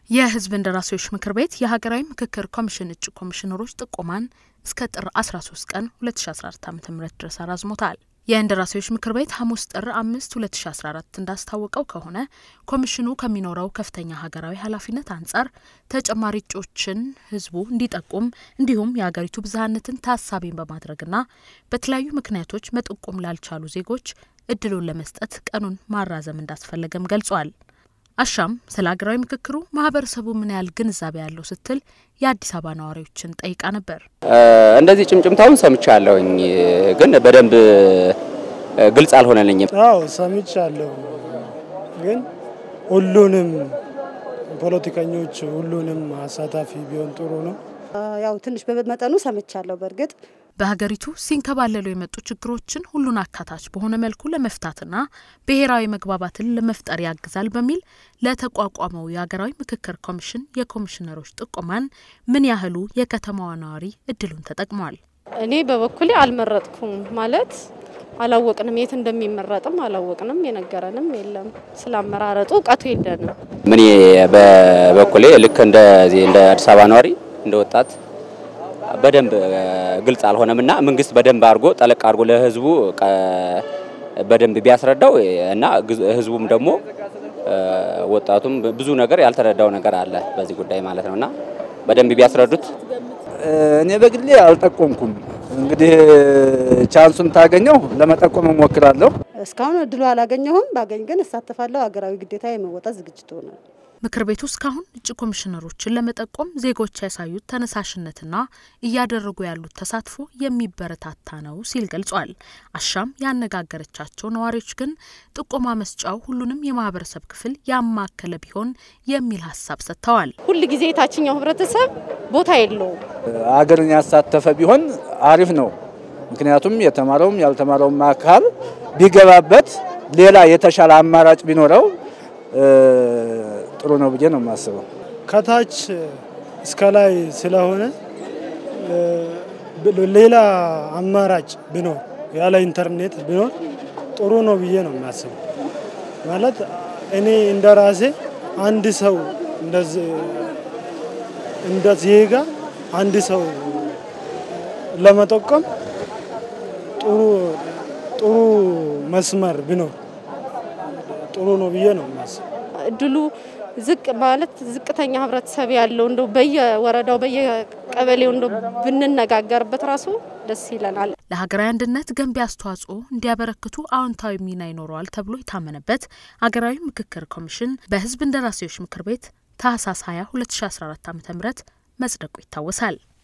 የሕዝብ እንደራሴዎች ምክር ቤት የሀገራዊ ምክክር ኮሚሽን እጩ ኮሚሽነሮች ጥቆማን እስከ ጥር 13 ቀን 2014 ዓ ም ድረስ አራዝሞታል። የእንደራሴዎች ምክር ቤት ሐሙስ ጥር አምስት 2014 እንዳስታወቀው ከሆነ ኮሚሽኑ ከሚኖረው ከፍተኛ ሀገራዊ ኃላፊነት አንጻር ተጨማሪ እጩዎችን ህዝቡ እንዲጠቁም እንዲሁም የሀገሪቱ ብዝሃነትን ታሳቢን በማድረግና በተለያዩ ምክንያቶች መጠቆም ላልቻሉ ዜጎች እድሉን ለመስጠት ቀኑን ማራዘም እንዳስፈለገም ገልጿል። አሻም ስለ ሀገራዊ ምክክሩ ማህበረሰቡ ምን ያህል ግንዛቤ ያለው ስትል የአዲስ አበባ ነዋሪዎችን ጠይቃ ነበር። እንደዚህ ጭምጭምታውን ሰምቻለሁኝ፣ ግን በደንብ ግልጽ አልሆነልኝም። አዎ ሰምቻለሁ፣ ግን ሁሉንም ፖለቲከኞች ሁሉንም አሳታፊ ቢሆን ጥሩ ነው። ያው ትንሽ በመጠኑ ሰምቻለሁ። በእርግጥ በሀገሪቱ ሲንከባለሉ የመጡ ችግሮችን ሁሉን አካታች በሆነ መልኩ ለመፍታትና ብሔራዊ መግባባትን ለመፍጠር ያግዛል በሚል ለተቋቋመው የሀገራዊ ምክክር ኮሚሽን የኮሚሽነሮች ጥቆማን ምን ያህሉ የከተማዋ ነዋሪ እድሉን ተጠቅሟል? እኔ በበኩሌ አልመረጥኩም ማለት አላወቅንም፣ የት እንደሚመረጥም አላወቅንም፣ የነገረንም የለም። ስለ አመራረጡ እውቀቱ የለንም። ምን በበኩሌ ልክ እንደዚህ እንደ አዲስ አበባ ነዋሪ እንደ ወጣት በደንብ ግልጽ አልሆነም እና መንግስት በደንብ አድርጎ ጠለቅ አድርጎ ለህዝቡ በደንብ ቢያስረዳው እና ህዝቡም ደግሞ ወጣቱም ብዙ ነገር ያልተረዳው ነገር አለ በዚህ ጉዳይ ማለት ነው እና በደንብ ቢያስረዱት። እኔ በግሌ አልጠቆምኩም። እንግዲህ ቻንሱን ታገኘው ለመጠቆም እሞክራለሁ። እስካሁን እድሉ አላገኘሁም። ባገኝ ግን እሳተፋለሁ። ሀገራዊ ግዴታ የመወጣት ዝግጅት ሆናል። ምክር ቤቱ እስካሁን እጩ ኮሚሽነሮችን ለመጠቆም ዜጎች ያሳዩት ተነሳሽነትና እያደረጉ ያሉት ተሳትፎ የሚበረታታ ነው ሲል ገልጿል። አሻም ያነጋገረቻቸው ነዋሪዎች ግን ጥቆማ መስጫው ሁሉንም የማህበረሰብ ክፍል ያማከለ ቢሆን የሚል ሀሳብ ሰጥተዋል። ሁል ጊዜ የታችኛው ህብረተሰብ ቦታ የለውም። አገርን ያሳተፈ ቢሆን አሪፍ ነው። ምክንያቱም የተማረውም ያልተማረውም አካል ቢገባበት ሌላ የተሻለ አማራጭ ቢኖረው ጥሩ ነው ብዬ ነው የማስበው። ከታች እስከ ላይ ስለሆነ ሌላ አማራጭ ቢኖር ያለ ኢንተርኔት ቢኖር ጥሩ ነው ብዬ ነው የሚያስበው። ማለት እኔ እንደ ራሴ አንድ ሰው እንደ ዜጋ አንድ ሰው ለመጠቆም ጥሩ ጥሩ መስመር ቢኖር ጥሩ ነው ብዬ ነው የማስበው። እድሉ ዝቅ ማለት ዝቅተኛ ህብረተሰብ ያለው እንደው በየወረዳው በየቀበሌው እንደው ብንነጋገርበት ራሱ ደስ ይለናል። ለሀገራዊ አንድነት ገንቢ አስተዋጽኦ እንዲያበረክቱ አዎንታዊ ሚና ይኖረዋል ተብሎ የታመነበት ሀገራዊ ምክክር ኮሚሽን በህዝብ እንደራሴዎች ምክር ቤት ታህሳስ 20 2014 ዓ ም መጽደቁ ይታወሳል።